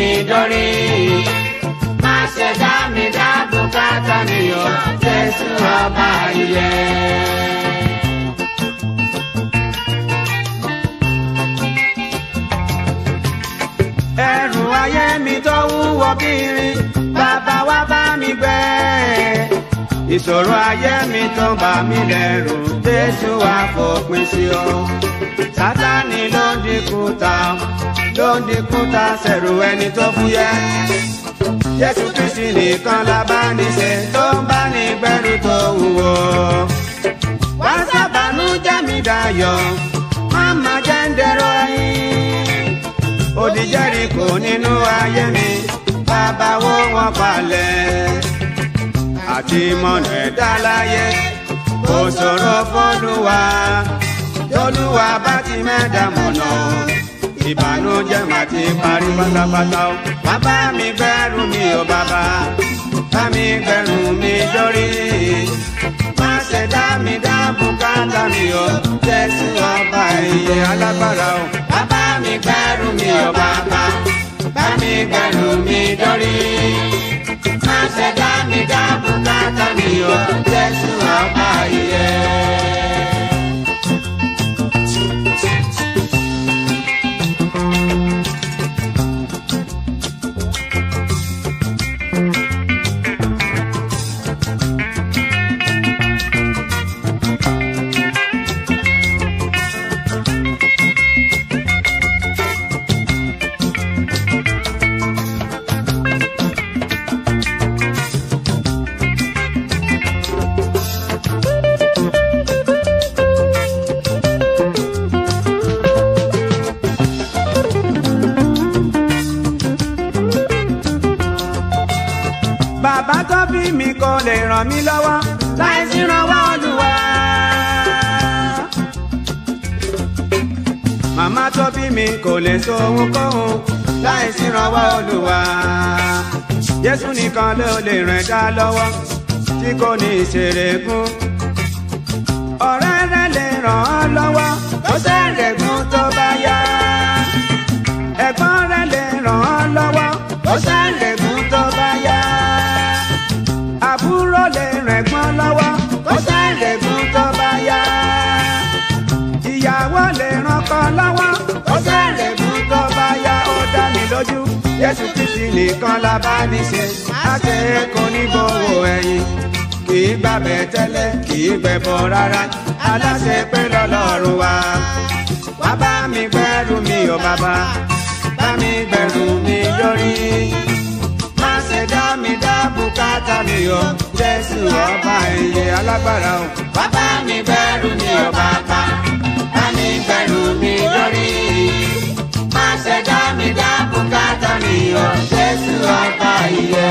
mi dórí. Má ṣe dá mi dá bùkátà mi o, Jésù ọba ìyè. ẹrù ayé mi tó wúwo bírin bàbá wa bá mi gbé ìṣòro ayé mi tó bà mí lẹ́rù jésù wá fòpin sí o sátani ló ń dínkù ta ló ń dínkù ta sẹ̀rù ẹni tó fúyẹ́ jésù kristi nìkan la bá ní ṣe tó ń bá ní gbẹ́rù tó wúwo wá sábàánú jẹ́ mi dayọ̀ má má jẹ́ ń dẹ̀rọ ẹyin odi Jẹ́ríkò nínú ayé mi bàbá wo wọn palẹ̀ àti mọ̀nà ẹ̀dá láyé kò ṣòro fọ́lùwà tọ́lùwà bá ti mẹ́ta mọ̀nà ìbànújẹ́ mà ti parí pátápátá o bàbá mi gbẹ́rù mi ò bàbá bá mi gbẹ́rù mi dórí má ṣe dá mi dá bùkátà mi o Jésù ọba ìyè alágbára o bàbá mi gbẹ́rù mi ò bàbá bá mi gbẹ́rù mi dórí má ṣe dá mi dá bùkátà mi o Jésù ọba ìyè. bàbá tó bí mi kò lè ràn mí lọ́wọ́ láì sí ìrànwọ́ Olúwa. màmá tó bí mi kò lè so ohunkóhun láì sí ìrànwọ́ Olúwa. Jésù nìkan ló lè ràn dá lọ́wọ́ tí kò ní ìṣèrègùn. ọ̀rẹ́ rẹ̀ lè ràn ọ́ lọ́wọ́ ó ṣèrègùn tó bá yá. ẹ̀gbọ́n rẹ̀ lè ràn ọ́ lọ́wọ́ ó ṣèrègùn tó bá yá àbúrò lè rẹ̀gbọ́n lọ́wọ́ kó sẹ́rẹ̀gùn tó bá yá. ìyàwó lè rànkọ lọ́wọ́ kó sẹ́rẹ̀gùn tó bá yá. ó dá mi lójú Jésù Kristi nìkan la bá ní ṣe láti kó ní gbowó ẹ̀yìn. kì í gbàbẹ̀ tẹ́lẹ̀ kì í gbẹ̀bọ̀ rárá aláṣẹ pé lọ́lọ́run wa. wá bá mi gbẹ́rù mi ò bàbá bá mi gbẹ́rù mi yọrí má ṣe dá mi dá bùkátà mi o jésù ọba ìyè alágbára o. bàbá mi gbẹ́rù mi ò bàbá bá mi gbẹ́rù mi lórí. má ṣe dá mi dá bùkátà mi o jésù ọba ìyè.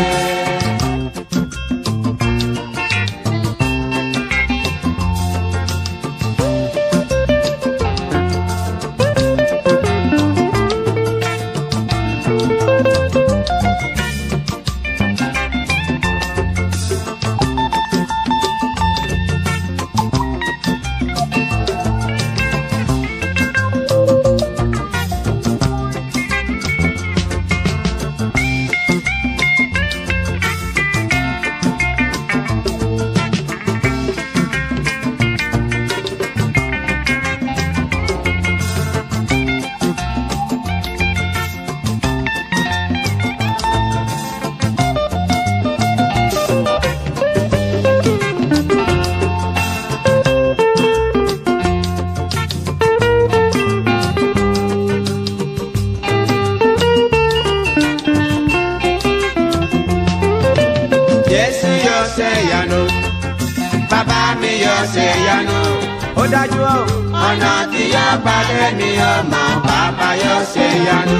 Jésù yóò ṣe ìyanu bàbá mi yóò ṣe ìyanu ó dájú o ọ̀nà tí yóò gbàdé mi ọmọ bàbá yóò ṣe ìyanu.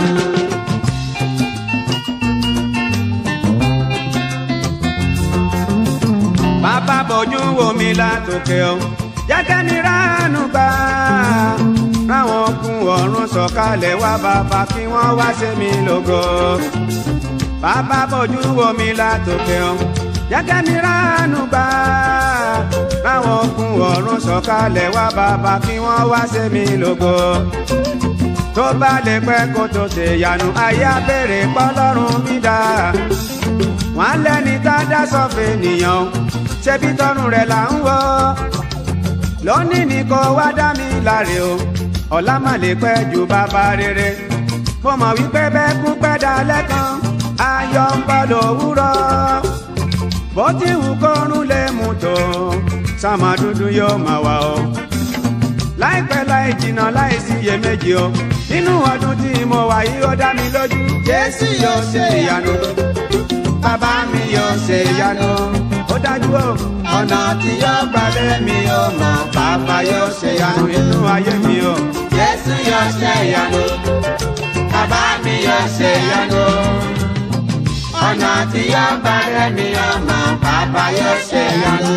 bàbá bójú wo mi látòkè o jẹ́kẹ́ mi ránú gbà ráwọn okun ọ̀run sọ̀kalẹ̀ wá bàbá kí wọ́n wá ṣe mí lógo bàbá bójú wo mi látòkè o jẹ́kẹ́ mi ránú gbà ráwọn okun ọ̀run sọ̀kalẹ̀ wá bàbá kí wọ́n wá ṣe mí lógo tó bá lè pẹ́ kó tó ṣe yanu ayé abèrè pọ́lọ́run mi dá wọ́n lẹ́ni tá a dá sọ́fẹ̀ nìyàn ṣebí tọrùn rẹ̀ là ń wọ́ lónìí ni kò wá dá mi láre o ọ̀la má lè pẹ́ ju bàbá rere mo mọ̀ wípé bẹ́ẹ̀ kú pẹ́ dalẹ́ kan ayọ̀ ń bọ̀ lówùrọ̀ bó ti wù kọ́run lè mú tó sàmà dúdú yóò máa wà o láìpẹ́ láì jìnnà láì sí iyèméjì o nínú ọdún tí mo wà yìí ó dá mi lójú jésù yóò ṣe ìyanu bàbá mi yóò ṣe ìyanu ó dájú o ọ̀nà tí yóò gbàdé mi ò mọ̀ bàbá yóò ṣe ìyanu inú ayé mi o Jésù yóò ṣe ìyanu. Bàbá mi yóò ṣe ìyanu. Ọ̀nà tí yóò bá rẹ̀ mi ọmọ bàbá yóò ṣe ìyanu.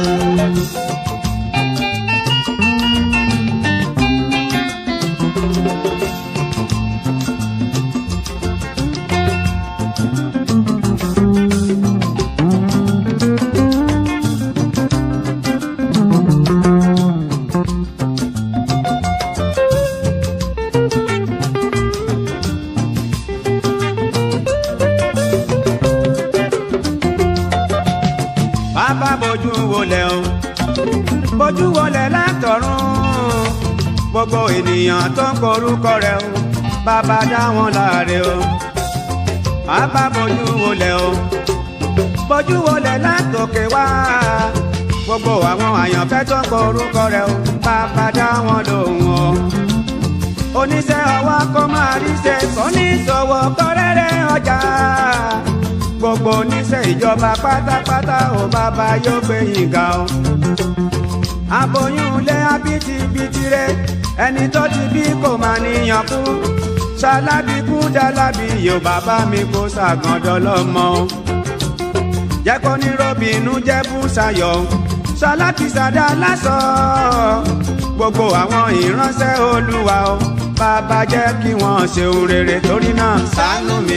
bàbá bójú wọlé o bójú wọlé látọ̀run gbogbo ènìyàn tó ń korúkọ rẹ̀ o bàbá dá wọn láre o bàbá bójú wọlé o bójú wọlé látòkè wá gbogbo àwọn àyànfẹ́ tó ń korúkọ rẹ̀ o bàbá dá wọn lóhùn o oníṣẹ́ ọwọ́ kó máa ríṣẹ́ oníṣòwò kọ́rẹ́rẹ́ ọjà gbogbo oníṣẹ́ ìjọba pátápátá ò bàbá yóò gbé yín ga o. aboyún ilé abitibiti rẹ ẹni tó ti bí kò máa níyàn kú ṣalábí kú dálábí yóò bàbá mi kó ṣàgàndọ́ lọ́mọ o. jẹ́ kó ní robinu jẹ́ bùsàyọ̀ ṣalákìsàdá lásọ gbogbo àwọn ìránṣẹ́ olúwa o bàbá jẹ́ kí wọ́n ṣe ohun rere torí náà ṣàánú mi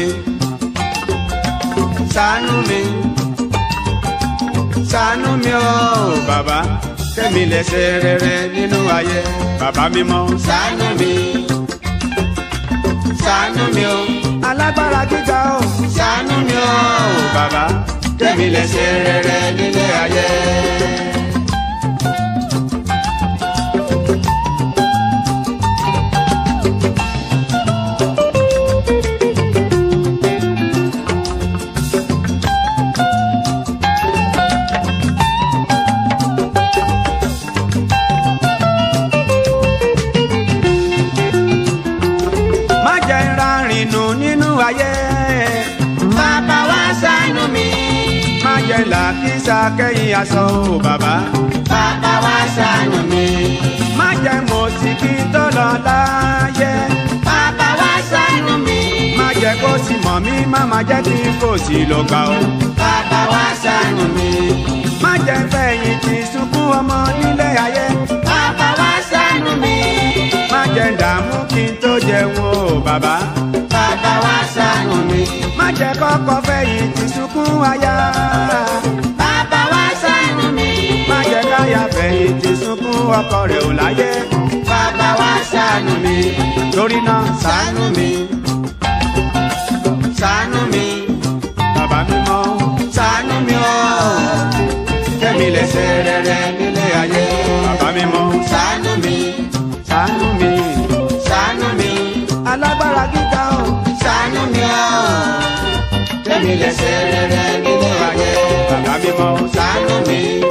ṣàánú mi ṣàánú mi o bàbá kẹ́mi lè ṣe rere nínú ayé bàbá mímọ́ Ṣàánú mi. Ṣàánú mi o. alágbára gíga o Ṣàánú mi o. bàbá Kẹ́mi lè ṣe rere nílé ayé. má jẹ́ ń rárìn nù nínú ayé Bàbá wa ṣàánú mi. má jẹ́ làkísà kẹ́yìn aṣọ o bàbá Bàbá wa ṣàánú mi. má jẹ́ mọ̀síkì tó lọ láyé Bàbá wa ṣàánú mi. má jẹ́ kó sì mọ̀ mí má má jẹ́ kí kò sí lọ gbà o. Bàbá wa ṣàánú mi. má jẹ́ fẹ̀yìntì sunkún ọmọ nílé ayé Bàbá wa ṣàánú mi. má jẹ́ dààmú kí n tó jẹun o bàbá Bàbá wa ṣàánú mi. má jẹ́ kọ́kọ́ fẹ̀yìntì sunkún aya Bàbá wa ṣàánú mi. má jẹ́ káya fẹ̀yìntì sunkún ọkọ rẹ̀ ò láyé Bàbá wa ṣàánú mi. torí náà ṣàánú mi Ṣàánú mi. bàbá mímọ́ Ṣàánú mi o. kẹ́mi lè ṣe rere nílé ayé bàbá mímọ́ Ṣàánú mi. ṣàánú mi Ṣàánú mi. alágbára gíga o Ṣàánú mi o. Kẹ́mi lè ṣe rere nílé ayé. bàbá mímọ́ Ṣàánú mi.